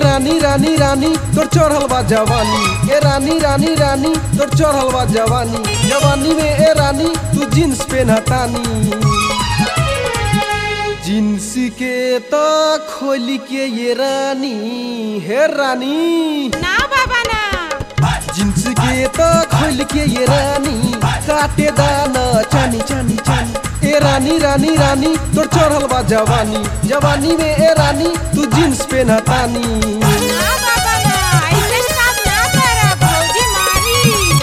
रानी रानी रानी तोर चढ़ल बा जवानी ए रानी रानी रानी तोर चढ़ल बा जवानी जवानी में ए रानी तू जींस पेनहतानी जींस के तो खोल के ये रानी हे रानी ना बाबा ना जींस के तो खोल के ये रानी काटे दाना चानी चानी चानी ए रानी रानी रानी तोर चढ़ल बा जवानी जवानी में ए रानी तू जींस पेनहतानी ना बाबा ना ऐसे काम ना कर भौजी मारी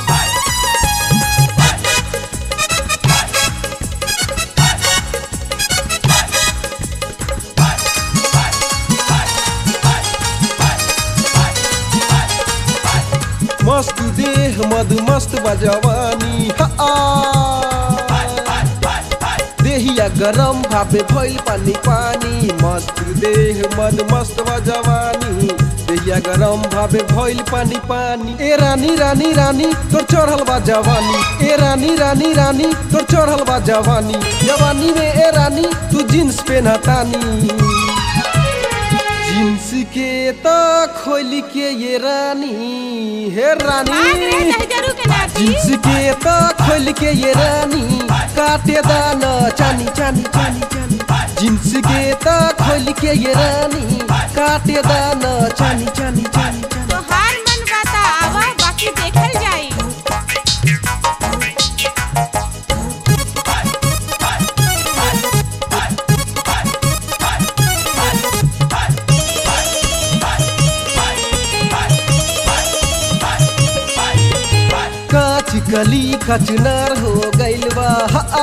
मस्त देह मद मस्त बजवानी देहिया गरम भापे भइल पानी पानी मस्त देह मद मस्त बजवानी देहिया गरम भापे भइल पानी पानी ए रानी रानी रानी तोर चढ़ल बा जवानी ए रानी रानी रानी तोर चढ़ल बा जवानी जवानी में ए रानी तू जींस पेनहतानी जींस के तो खोल के ये रानी हे भाग रे रानी दहजरू के नाती जींस के तो खोल के ये रानी काटे दाना चानी चानी चानी चानी जींस के तो खोल के ये रानी काटे दाना चानी चानी चानी चानी तो हार मन बाता आवा बाकी देखल जाई काच कली कचनार हो गइल बा हा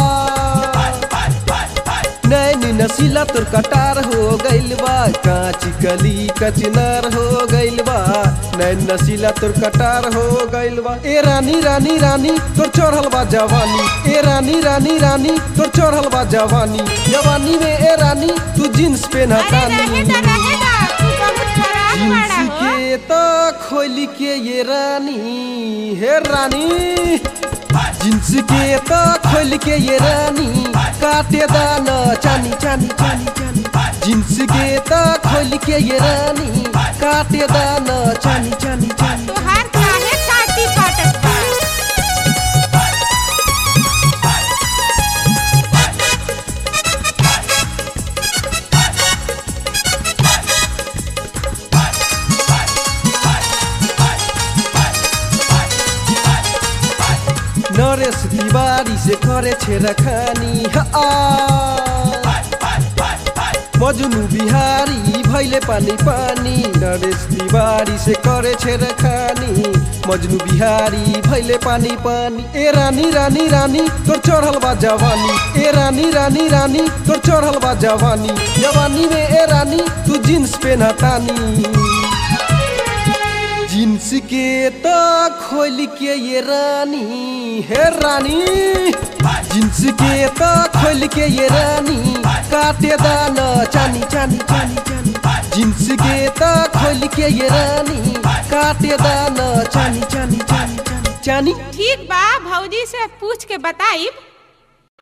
नैन नसीला तोर कटार हो गइल बा काच कली कचनार हो गइल बा नैन नसीला तोर कटार हो गइल बा ए रानी रानी रानी तोर चढ़ल बा जवानी ए रानी रानी रानी तोर चढ़ल बा जवानी जवानी में ए रानी तू जींस अरे पेनहतानी रहेगा रहेगा तू बहुत खराब जींस बड़ा हो के तो खोल के ये रानी हे रानी जींस के तो खोल के ये रानी काटे दाना चानी चानी चानी चानी जींस के तो खोल के ये रानी काटे दाना चानी चानी चानी तो हार काहे काटी काटत बा नरेश तिवारी से करे छेरा खानी मजनू बिहारी भैले पानी पानी नरेश तिवारी से करे छेरा खानी मजनू बिहारी भैले पानी पानी ए रानी रानी रानी तोर चढ़ल बा जवानी ए रानी रानी रानी तोर चढ़ल बा जवानी जवानी में ए रानी तू जींस पेनहतानी जींस के तो खोल के ये रानी हे रानी जींस के तो खोल के ये रानी काटे दाना चानी चानी चानी चानी जींस के तो खोल के ये रानी काटे दाना चानी चानी चानी चानी चानी ठीक बा भौजी से पूछ के बताइब